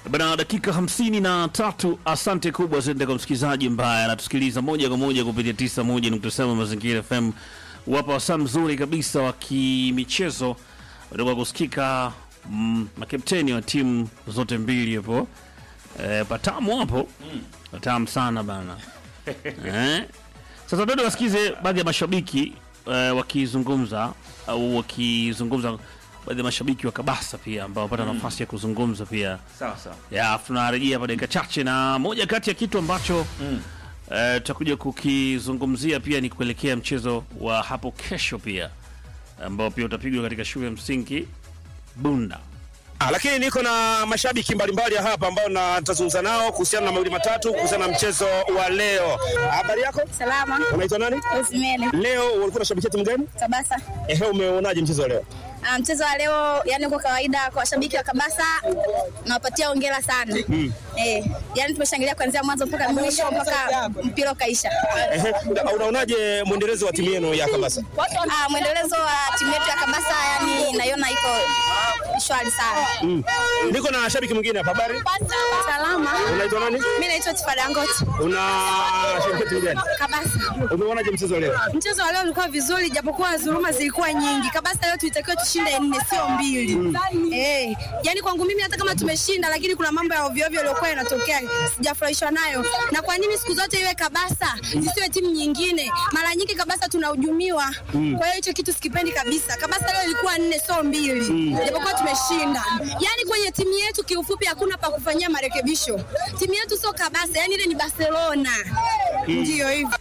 Bana, dakika hamsini na tatu. Asante kubwa zende kwa msikilizaji ambaye anatusikiliza moja kwa moja kupitia tisa moja nukta saba Mazingira FM. Wapa wasaa mzuri kabisa wa kimichezo kutoka kusikika mm, makapteni wa timu zote mbili hapo e, patamu hapo patamu sana bana eh? Sasa dodo wasikize baadhi ya mashabiki e, wakizungumza au wakizungumza baadhi ya mashabiki wa Kabasa pia ambao wapata nafasi ya kuzungumza pia Sawa sawa. ya tunarejea hapa dakika chache, na moja kati ya kitu ambacho eh, tutakuja kukizungumzia pia ni kuelekea mchezo wa hapo kesho pia ambao pia utapigwa katika shule ya msingi Bunda. Ah, lakini niko na mashabiki mbalimbali hapa ambao na nitazungumza nao kuhusiana na mawili matatu kuhusiana na mchezo wa leo. Habari yako? Salama. Unaitwa nani? Usimele. Leo ulikuwa unashabikia timu gani? Kabasa. Ehe, umeonaje mchezo wa leo? Ah, mchezo wa leo yani kwa kawaida kwa washabiki wa Kabasa nawapatia hongera sana. Eh, yani tumeshangilia kuanzia mwanzo mpaka mwisho mpaka mpira ukaisha. Ehe, una- unaonaje mwendelezo wa timu yenu ya Kabasa? Ah, mwendelezo wa timu yetu ya Kabasa yani naiona iko shwari sana. Mm. Niko na shabiki mwingine hapa. Habari? Salama. Unaitwa nani? Mimi naitwa Tifadangot. Unashabikia timu gani? Kabasa. Umeonaje mchezo wa leo? Mchezo wa leo ulikuwa vizuri japokuwa dhuluma zilikuwa nyingi. Kabasa leo tulitakiwa tushinde nne sio mbili. Eh, yani kwangu mimi hata kama tumeshinda lakini kuna mambo ya ovyo ovyo yaliokuwa yanatokea sijafurahishwa nayo. Na kwa nini siku zote iwe Kabasa zisiwe timu nyingine? Mara nyingi Kabasa tunahujumiwa. Kwa hiyo hicho kitu sikipendi kabisa. Kabasa leo ilikuwa nne sio mbili. Japokuwa tumeshinda. Yani kwenye timu yetu kiufupi hakuna pa kufanyia marekebisho. Timu yetu sio Kabasa, yani ile ni Barcelona. Ndio hivyo.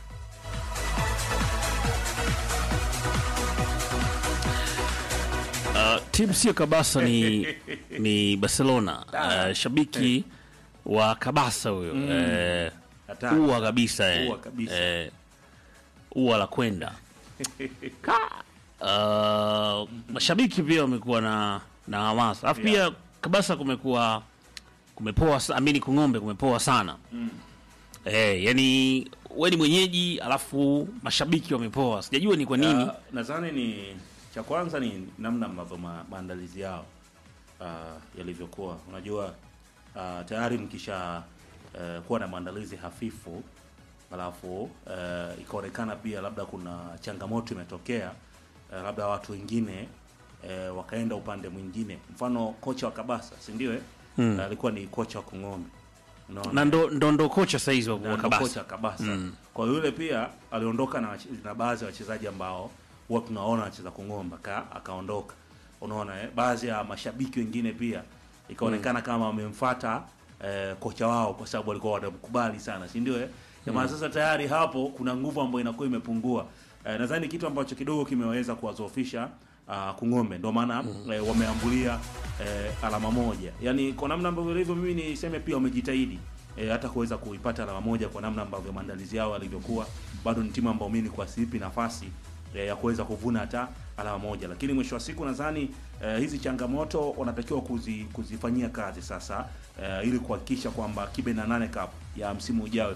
Uh, timu sio Kabasa ni, ni Barcelona. Uh, shabiki wa Kabasa huyo eh, Hatari. ua kabisa eh. Ua kabisa. Eh, ua la kwenda Ka- uh, mashabiki pia wamekuwa na na hamasa alafu pia Kabasa kumekuwa kumepoa sa- amini kung'ombe kumepoa sana eh, yani we ni mwenyeji alafu mashabiki wamepoa sijajua ni kwa nini Ah, nadhani ni cha kwanza ni namna ambavyo ma, maandalizi yao uh, yalivyokuwa. Unajua uh, tayari mkisha uh, kuwa na maandalizi hafifu alafu uh, ikaonekana pia labda kuna changamoto imetokea uh, labda watu wengine uh, wakaenda upande mwingine, mfano kocha wa Kabasa, si ndio? eh? Uh, alikuwa ni kocha wa Kung'ombe Unaona? na ndo, ndo, ndo kocha saizi wa, na wa ndo Kabasa kocha Kabasa. Kwa hiyo yule pia aliondoka na, wache- na baadhi ya wachezaji ambao huwa tunaona wacheza kung'omba ka, akaondoka. Unaona eh? Baadhi ya mashabiki wengine pia ikaonekana kama wamemfuata eh, kocha wao kwa sababu walikuwa wanamkubali sana, si ndio eh? Jamaa sasa tayari hapo kuna nguvu ambayo inakuwa imepungua. Eh, nadhani kitu ambacho kidogo kimeweza kuwadhoofisha uh, Kung'ombe ndio maana eh, wameambulia eh, alama moja. Yaani kwa namna ambavyo ilivyo, mimi niseme pia wamejitahidi e, hata kuweza kuipata alama moja kwa namna ambavyo maandalizi yao yalivyokuwa. Bado ni timu ambayo mimi kwa sipi nafasi e, ya kuweza kuvuna hata alama moja, lakini mwisho wa siku nadhani e, hizi changamoto wanatakiwa kuzi, kuzifanyia kazi sasa e, ili kuhakikisha kwamba kibe na nane cup ya msimu ujao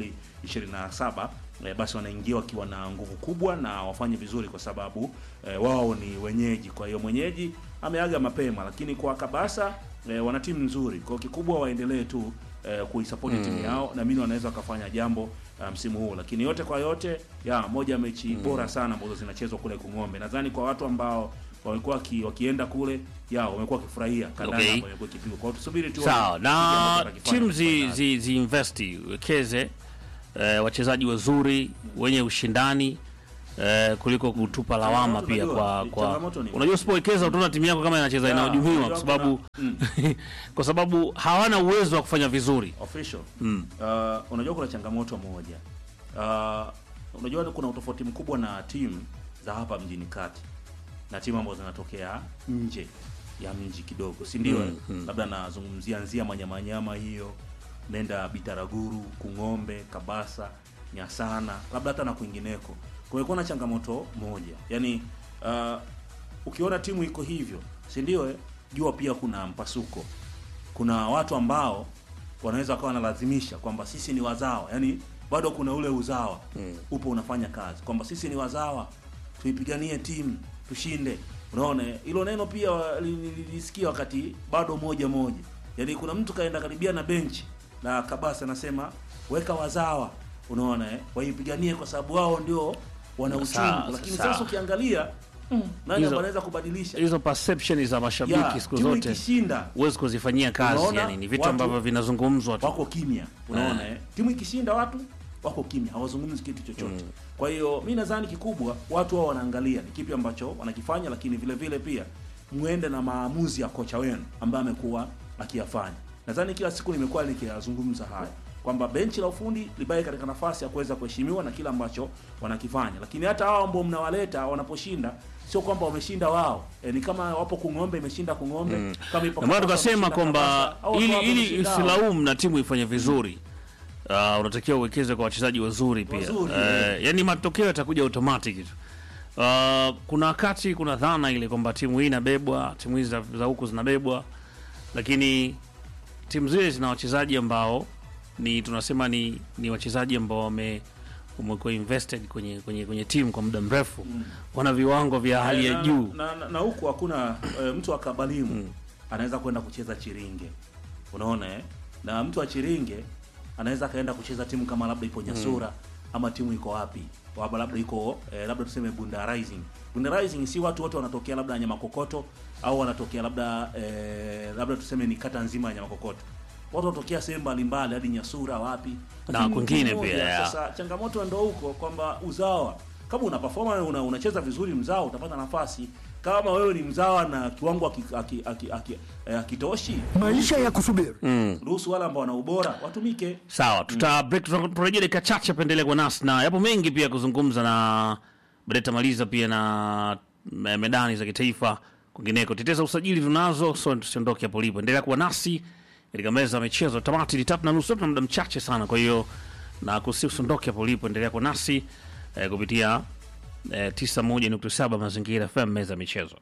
2027 e, basi wanaingia wakiwa na nguvu kubwa na wafanye vizuri, kwa sababu e, wao ni wenyeji. Kwa hiyo mwenyeji ameaga mapema, lakini kwa Kabasa e, wana timu nzuri, kwa hiyo kikubwa waendelee tu eh, kuisapoti timu yao na mimi wanaweza wakafanya jambo uh, msimu huu, lakini yote kwa yote ya moja ya mechi bora sana ambazo zinachezwa kule Kung'ombe. Nadhani kwa watu ambao wamekuwa waki, wakienda kule ya wamekuwa wakifurahia kandanda Okay. ambayo imekuwa ikipigwa. Kwa hiyo tusubiri tu sawa kile ambacho na watakifanya timu zi, fainali. zi, zi investi wekeze eh, wachezaji wazuri wenye ushindani eh, kuliko kutupa lawama Changamoto pia unajua, kwa, ni- kwa changamoto ni- unajua usipowekeza utaona timu yako kama inacheza Ya, inahujumiwa kwa unajua sababu kwa sababu hawana uwezo wa kufanya vizuri official uh, unajua kuna changamoto moja uh, unajua kuna utofauti mkubwa na timu za hapa mjini kati na timu ambazo zinatokea nje ya mji kidogo si ndio labda nazungumzia nzia manyamanyama hiyo nenda bitaraguru kung'ombe kabasa nyasana labda hata na kwingineko kumekuwa na changamoto moja yaani uh, ukiona timu iko hivyo si ndio eh? jua pia kuna mpasuko kuna watu ambao wanaweza wakawa wanalazimisha kwamba sisi ni wazawa yani bado kuna ule uzawa upo unafanya kazi kwamba sisi ni wazawa tuipiganie timu tushinde unaona hilo neno pia li- li- lilisikia wakati bado moja moja Yaani kuna mtu kaenda karibia na benchi la Kabasa anasema weka wazawa, unaona eh, waipiganie kwa sababu wao ndio wana Sawa, uchungu, lakini sawa. sasa ukiangalia nani Hizo- ambaye anaweza kubadilisha hizo perception za mashabiki Ya, siku timu zote ikishinda huwezi kuzifanyia kazi Unaona, yani ni vitu watu ambavyo vinazungumzwa tu wako kimya, unaona eh. Timu ikishinda watu wako kimya, hawazungumzi kitu chochote. Kwa hiyo mi nadhani kikubwa watu wao wanaangalia ni kipi ambacho wanakifanya, lakini vile vile pia mwende na maamuzi ya kocha wenu ambaye amekuwa akiyafanya. Nadhani kila siku nimekuwa nikiyazungumza haya kwamba benchi la ufundi libaki katika nafasi ya kuweza kuheshimiwa na kila ambacho wanakifanya, lakini hata hao ambao mnawaleta wanaposhinda sio kwamba wameshinda wao e, ni kama wapo Kung'ombe imeshinda Kung'ombe kama ipo Ndio maana Kabasa tukasema wameshinda kwamba Kabasa, au ili wao ili wameshinda hao. usilaumu na timu ifanye vizuri uh, unatakiwa uwekeze kwa wachezaji wazuri pia Wazuri, uh, yani matokeo yatakuja automatic tu uh, kuna wakati kuna dhana ile kwamba timu hii inabebwa timu hizi za, za huku zinabebwa lakini timu zile zina wachezaji ambao ni tunasema ni, ni wachezaji ambao wame umekuwa invested kwenye kwenye kwenye timu kwa muda mrefu wana viwango vya hali ya na, juu na, na, na huku hakuna e, mtu wa kabalimu anaweza kwenda kucheza Chiringe, unaona eh? Na mtu wa Chiringe anaweza akaenda kucheza timu kama labda ipo Nyasura ama timu iko wapi, Waba labda iko eh, labda tuseme Bunda Rising. Bunda Rising si watu wote wanatokea labda Nyamakokoto au wanatokea labda eh, labda tuseme ni kata nzima ya Nyamakokoto. Watu wanatokea sehemu mbalimbali hadi Nyasura wapi Na Lakini kwingine timu moja, pia, ya. Sasa changamoto ndo huko kwamba uzawa kama una perform una, unacheza vizuri mzawa utapata nafasi. Kama wewe ni mzawa na kiwango hakitoshi aki, aki, aki, eh, hakitoshi, Maisha ya kusubiri. ruhusu wale ambao wana ubora watumike. Sawa, tuta break, tutarejea dakika chache, pendelea kwa nasi na yapo mengi pia kuzungumza na baadaye tamaliza pia na me- medani za kitaifa kwingineko. Teteza usajili tunazo, so tusiondoke hapo lipo, endelea kuwa nasi katika meza ya michezo. Tamati ni tatu na nusu, tuna muda mchache sana, kwa hiyo na kusi usiondoke hapo lipo, endelea kuwa nasi eh, kupitia eh, 91.7 Mazingira FM, meza ya michezo.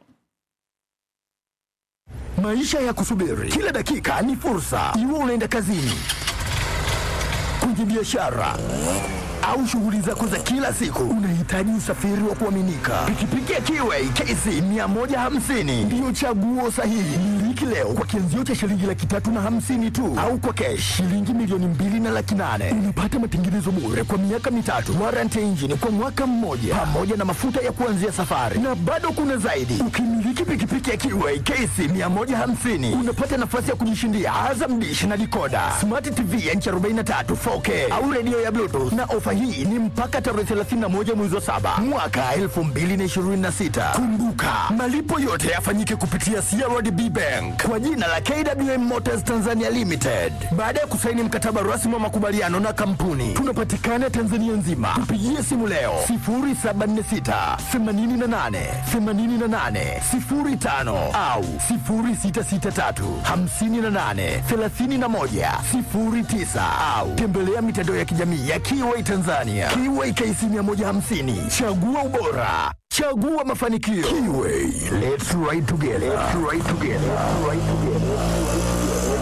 Maisha ya kusubiri. Kila dakika ni fursa. Iwe unaenda kazini, kwenye biashara au shughuli zako za kila siku, unahitaji usafiri wa kuaminika. Pikipiki ya Kiway KC 150 ndiyo chaguo sahihi. Miliki leo kwa kianzio cha shilingi laki tatu na hamsini tu, au kwa kesh shilingi milioni mbili na laki nane. Unapata matengenezo bure kwa miaka mitatu, warranty ya injini kwa mwaka mmoja, pamoja na mafuta ya kuanzia safari, na bado kuna zaidi. Ukimiliki pikipiki ya Kiway KC 150 unapata nafasi ya kujishindia Azam Dish na dikoda, smart TV ya inchi 43 4K au redio ya Bluetooth, na ofa hii ni mpaka tarehe 31 mwezi wa saba mwaka 2026. Kumbuka, malipo yote yafanyike kupitia CRDB Bank kwa jina la KWM Motors Tanzania Limited. Baada ya kusaini mkataba rasmi wa makubaliano na kampuni, tunapatikana Tanzania nzima. Tupigie simu leo 0746 88 88 05 au 0663 58 31 09 au tembelea mitandao ya kijamii ya Kiway Tanzania. Kiway KC 150, chagua ubora, chagua mafanikio. Kiway, let's ride together. Let's ride together. Let's ride together.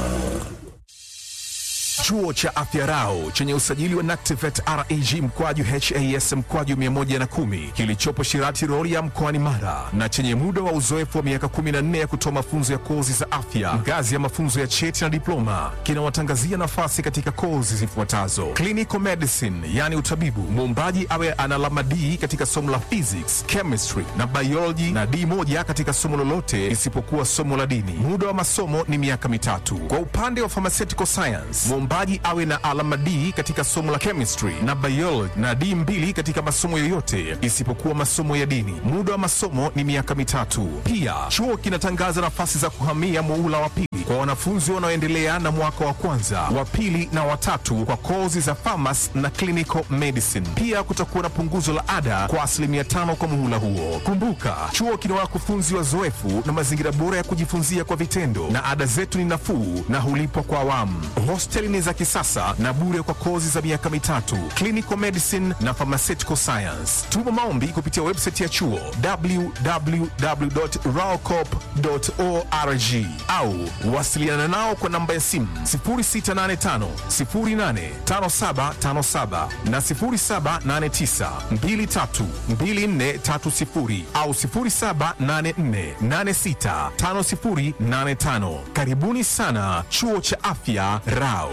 Chuo cha Afya Rau chenye usajili wa NACTIVATE reg mkwaju has mkwaju 110 kilichopo Shirati Rorya mkoani Mara na chenye muda wa uzoefu wa miaka 14 ya kutoa mafunzo ya kozi za afya ngazi ya mafunzo ya cheti na diploma kinawatangazia nafasi katika kozi zifuatazo: clinical medicine, yani utabibu, muombaji awe ana alama D katika somo la physics, chemistry na biology na D moja katika somo lolote isipokuwa somo la dini. Muda wa masomo ni miaka mitatu. Kwa upande wa pharmaceutical science, mwombaji awe na alama D katika somo la chemistry na biology na D mbili katika masomo yoyote isipokuwa masomo ya dini. Muda wa masomo ni miaka mitatu. Pia chuo kinatangaza nafasi za kuhamia muula wa pili kwa wanafunzi wanaoendelea na mwaka wa kwanza, wa pili na watatu kwa kozi za pharmacy na clinical medicine. Pia kutakuwa na punguzo la ada kwa asilimia tano kwa muhula huo. Kumbuka, chuo kina wakufunzi wazoefu na mazingira bora ya kujifunzia kwa vitendo, na ada zetu ni nafuu na hulipwa kwa awamu. Hosteli ni za kisasa na bure kwa kozi za miaka mitatu, clinical medicine na pharmaceutical science. Tuma maombi kupitia website ya chuo www.raocop.org au wasi Wasiliana nao kwa namba ya simu 0685 085757 na 0789 232430 au 0784865085. Karibuni sana Chuo cha Afya Rao.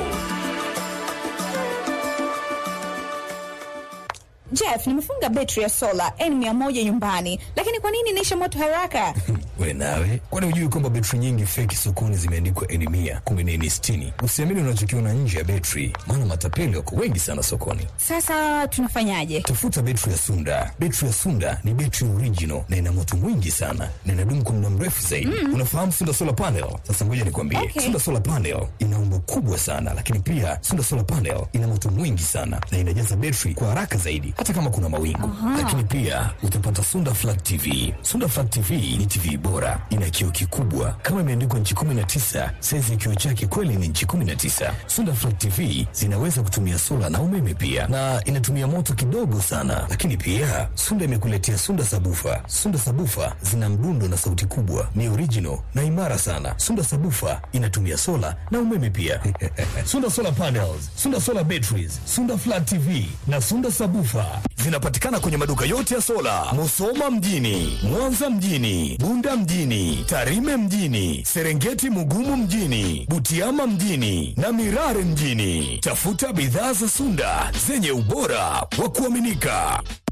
Jeff, nimefunga betri ya sola N100 nyumbani, lakini kwa nini inaisha moto haraka? We nawe, kwani hujui kwamba betri nyingi feki sokoni zimeandikwa N mia kumbe ni N sitini? Usiamini unachokiona nje ya betri, maana matapeli wako wengi sana sokoni. Sasa tunafanyaje? Tafuta betri ya Sunda. Betri ya Sunda ni betri original na ina moto mwingi sana na inadumu kwa muda mrefu zaidi. Unafahamu Sunda solar panel? Sasa ngoja nikwambie, Okay. Sunda solar panel ina umbo kubwa sana, lakini pia Sunda solar panel ina moto mwingi sana na inajaza betri kwa haraka zaidi, hata kama kuna mawingu. Lakini pia utapata Sunda flat TV. Sunda flat TV ni TV bora, ina kioo kikubwa kama imeandikwa nchi 19. Saizi ya kioo chake kweli ni nchi 19. Sunda flat TV zinaweza kutumia sola na umeme pia, na inatumia moto kidogo sana. Lakini pia Sunda imekuletea Sunda sabufa. Sunda sabufa zina mdundo na sauti kubwa, ni original na imara sana. Sunda sabufa inatumia sola na umeme pia. Sunda solar panels, Sunda solar batteries, Sunda flat TV na Sunda sabufa zinapatikana kwenye maduka yote ya sola, Musoma mjini, Mwanza mjini, Bunda mjini, Tarime mjini, Serengeti Mugumu mjini, Butiama mjini na Mirare mjini. Tafuta bidhaa za Sunda zenye ubora wa kuaminika.